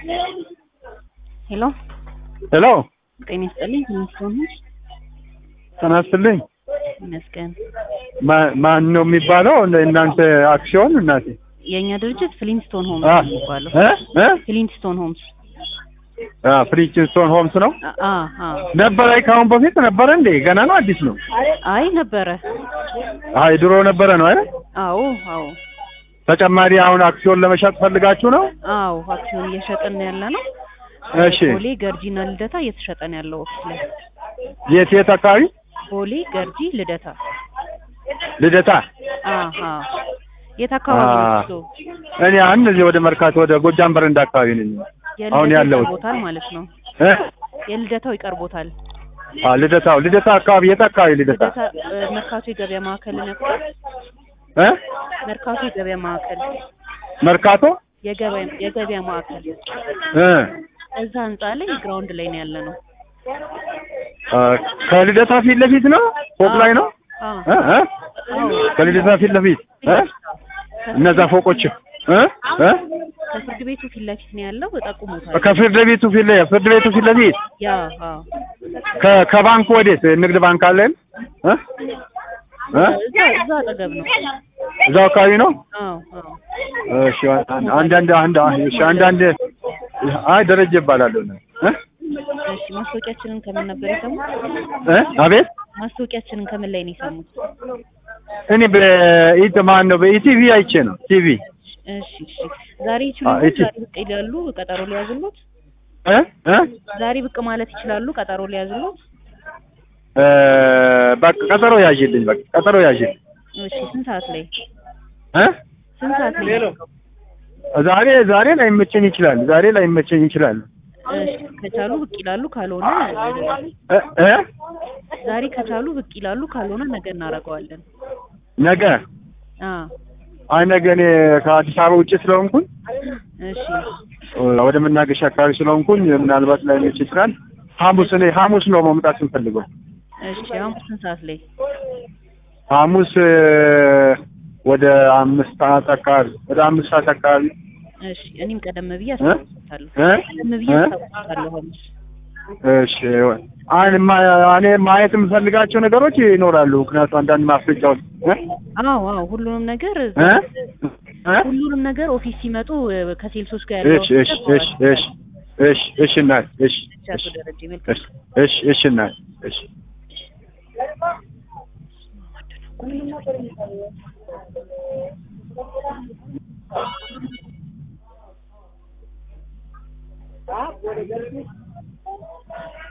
ሄሎ ሄሎ ጤና ይስጥልኝ። ይመስገን ጤና ይስጥልኝ። ይመስገን። ማ- ማን ነው የሚባለው? እናንተ አክሲዮን እናቴ የእኛ ድርጅት ፍሊንስቶን ሆምስ አ ነው የሚባለው። እ እ ፍሊንስቶን ሆምስ አ ፍሪንስቶን ሆምስ ነው አ- አ አ ነበረ። ከአሁን በፊት ነበረ እንዴ? ገና ነው አዲስ ነው? አይ ነበረ። አይ ድሮ ነበረ ነው አይደል? አዎ አዎ ተጨማሪ አሁን አክሲዮን ለመሸጥ ፈልጋችሁ ነው? አዎ አክሲዮን እየሸጥን ያለ ነው። እሺ ቦሌ ገርጂና ልደታ እየተሸጠን ያለው ኦፊስ ላይ የት የት አካባቢ? ቦሌ ገርጂ ልደታ። ልደታ። አሃ የት አካባቢ ነው አ- እሱ? እኔ አሁን እዚህ ወደ መርካቶ ወደ ጎጃም በረንዳ አካባቢ ነኝ። አሁን የልደታው ያለሁት ይቀርቦታል ማለት ነው። እ የልደታው ይቀርቦታል። አ ልደታው ልደታ አካባቢ የት አካባቢ ልደታ? ልደታ እ፣ መርካቶ የገበያ ማዕከል ነበር። እ መርካቶ የገበያ ማዕከል መርካቶ የገበያ የገበያ ማዕከል እ እዛ ህንጻ ላይ ግራውንድ ላይ ነው ያለ ነው። አ፣ ከልደታ ፊት ለፊት ነው ፎቅ ላይ ነው አዎ እ እ አዎ ከልደታ ፊት ለፊት እ እነዛ ፎቆች እ እ ከፍርድ ቤቱ ፊት ለፊት ነው ያለው። ጠቁሞታል። ከፍርድ ቤቱ ፊት ለ ፍርድ ቤቱ ፊት ለፊት ያ አዎ ከ ከባንክ ወዴት ንግድ ባንክ አለን እ እ እዛ እዛ አጠገብ ነው። እዛው አካባቢ ነው። አዎ አዎ እሺ አንዳንድ አንድ እሺ አንዳንድ አይ ደረጀ ይባላለሁ እ እሺ ማስታወቂያችንን ከምን ነበር የሰሙት? እ አቤት ማስታወቂያችንን ከምን ላይ ነው የሰሙት? እኔ በኢት ማን ነው በኢቲቪ አይቼ ነው ቲቪ እሺ እሺ ዛሬ አ፣ ይችላሉ? እቺ- ዛሬ ብቅ ይላሉ? ቀጠሮ ሊያዝሉት? እ እ ዛሬ ብቅ ማለት ይችላሉ? ቀጠሮ ሊያዝሉት? እ በቃ ቀጠሮ ያዥልኝ በቃ ቀጠሮ ያዥልኝ እሺ ስንት ሰዓት ላይ እ ስንት ሰዓት ላይ? ዛሬ ዛሬ ላይመቸኝ ይችላል ዛሬ ላይመቸኝ ይችላል እሺ ከቻሉ ብቅ ይላሉ፣ ካልሆነ እ እ ዛሬ ከቻሉ ብቅ ይላሉ፣ ካልሆነ ነገ እናደርገዋለን። ነገ አ አይ ነገ እኔ ከአዲስ አበባ ውጭ ስለሆንኩኝ እሺ ወደ መናገሻ አካባቢ ስለሆንኩኝ ምናልባት ላይመች ይችላል ሐሙስ እኔ ሐሙስ ነው መምጣት የምፈልገው እሺ አሁን ስንት ሰዓት ላይ? ሐሙስ እ፣ ወደ አምስት ሰዓት አካባቢ ወደ አምስት ሰዓት አካባቢ እሺ እኔም ቀደም ብዬ እ አስታውሳለሁ። እ ቀደም ብዬ እ? አስታውሳለሁ ሐሙስ። እሺ አይ ማ- እኔ ማየት የምፈልጋቸው ነገሮች ይኖራሉ። ምክንያቱም አንዳንድ ማስረጃዎች እ? አዎ አዎ ሁሉንም ነገር እ? እ? ሁሉንም ነገር ኦፊስ ሲመጡ እ፣ ከሴልሶች ጋር ያለው እሺ እሺ እሺ እሺ እሺ እሺ እናት እሺ አቶ ደረጀ መልካም እሺ እሺ እሺ እናት እሺ